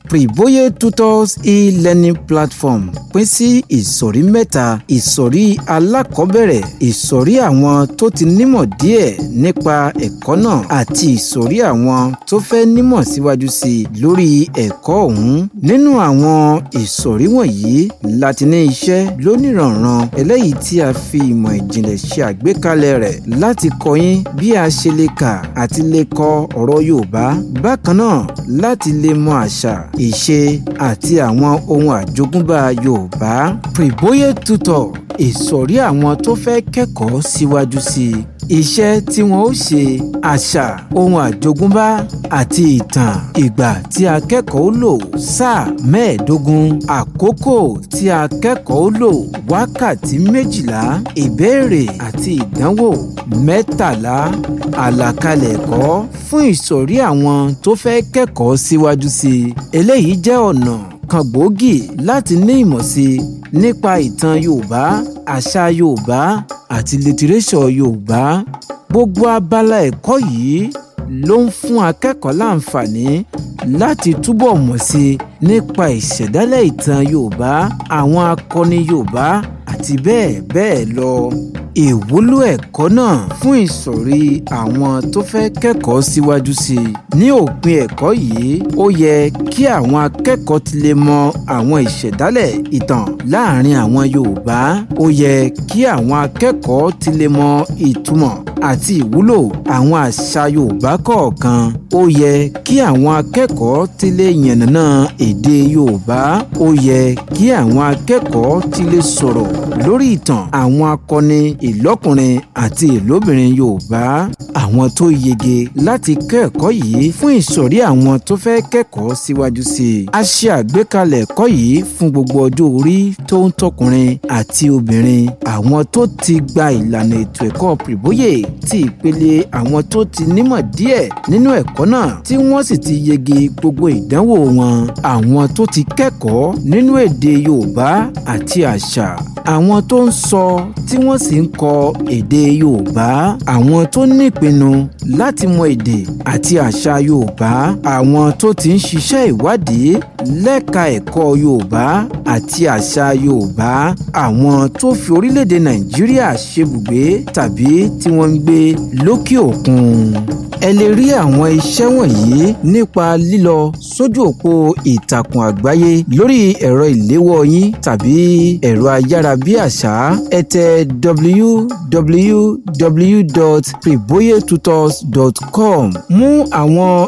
Privoye Tutors e-learning platform pín sí ìsọ̀rí mẹ́ta ìsọ̀rí alákọ̀ọ́bẹ̀rẹ̀ ìsọ̀rí àwọn tó ti nímọ̀ díẹ̀ nípa ẹ̀kọ́ náà àti ìsọ̀rí àwọn tó fẹ́ nímọ̀ síwájú sí i lórí ẹ̀kọ́ ọ̀hún nínú àwọn ìsọ̀rí wọ̀nyí láti ní iṣẹ́ lóníranran eléyìí tí a fi ìmọ̀ ìjìnlẹ̀ ṣe àgbékalẹ̀ rẹ̀ láti kọ́ yín bí a ṣe lè kà àti lè kọ ọ̀rọ̀ Yorùbá bákan náà láti lè mọ àṣà ìṣe àti àwọn ohun àjogúnbá Yorùbá Privoye Tutor ìsọ̀rí àwọn tó fẹ́ kẹ́kọ̀ọ́ síwájú sí i iṣẹ́ tí wọ́n ó ṣe àṣà ohun àjogúnbá àti ìtàn ìgbà tí akẹ́kọ̀ọ́ lò sáà mẹ́ẹ̀ẹ́dógún àkókò tí akẹ́kọ̀ọ́ lò wákàtí méjìlá ìbéèrè àti ìdánwò mẹ́tàlá àlàkalẹ̀ ẹ̀kọ́ fún ìsọ̀rí àwọn tó fẹ́ kẹ́kọ̀ọ́ síwájú sí i eléyìí jẹ́ ọ̀nà kan gbòógì láti ní ìmọ̀ sí i nípa ìtàn Yorùbá àṣà Yorùbá àti litiréṣọ̀ Yorùbá gbogbo abala ẹ̀kọ́ yìí ló ń fún akẹ́kọ̀ọ́ láǹfààní láti túbọ̀ mọ̀ sí i nípa ìṣẹ̀dálẹ̀ ìtàn Yorùbá àwọn akọni Yorùbá àti bẹ́ẹ̀ bẹ́ẹ̀ lọ ìwúlò ẹ̀kọ́ náà fún ìsọ̀rí àwọn tó fẹ́ kẹ́kọ̀ọ́ síwájú sí i. ní òpin ẹ̀kọ́ yìí ó yẹ kí àwọn akẹ́kọ̀ọ́ ti lè mọ àwọn ìṣẹ̀dálẹ̀ ìtàn láàrin àwọn Yorùbá ó yẹ kí àwọn akẹ́kọ̀ọ́ ti lè mọ ìtumọ̀ àti ìwúlò àwọn àṣà Yorùbá kọ̀ọ̀kan ó yẹ kí àwọn akẹ́kọ̀ọ́ ti lè yànnàná èdè Yorùbá ó yẹ kí àwọn akẹ́kọ̀ọ́ ti lè sọ̀rọ̀ lórí ìtàn àwọn akọni ìlọ́kùnrin àti ìlóbìnrin Yorùbá àwọn tó yege láti kẹ́kọ̀ọ́ yìí fún ìsọ̀rí àwọn tó fẹ́ kẹ́kọ̀ọ́ síwájú sí i. a ṣe àgbékalẹ̀ ẹ̀kọ́ yìí fún gbogbo ọjọ́ orí tó ń tọkùnrin àti obìnrin àwọn tó ti gba ìlànà ètò ẹ̀kọ́ Privoye ti ìpele àwọn tó ti nímọ̀ díẹ̀ nínú ẹ̀kọ́ náà tí wọ́n sì ti yege gbogbo ìdánwò wọn àwọn tó ti kẹ́kọ̀ọ́ nínú èdè Yorùbá àti àṣà àwọn tó ń sọ tí wọ́n sì ń kọ èdè Yorùbá àwọn tó ní ìpinnu láti mọ èdè àti àṣà Yorùbá àwọn tó ti ń ṣiṣẹ́ ìwádìí lẹ́ka ẹ̀kọ́ Yorùbá àti àṣà Yorùbá àwọn tó fi orílẹ̀-èdè Nàìjíríà ṣebùgbé tàbí tí wọ́n ń gbé lókè òkun ẹ lè rí àwọn iṣẹ́ wọ̀nyí nípa lílọ sójú òpó ìtàkùn àgbáyé lórí ẹ̀rọ ìléwọ́ yín tàbí ẹ̀rọ ayárabíàṣá ẹ tẹ www.privoyetutors.com mú àwọn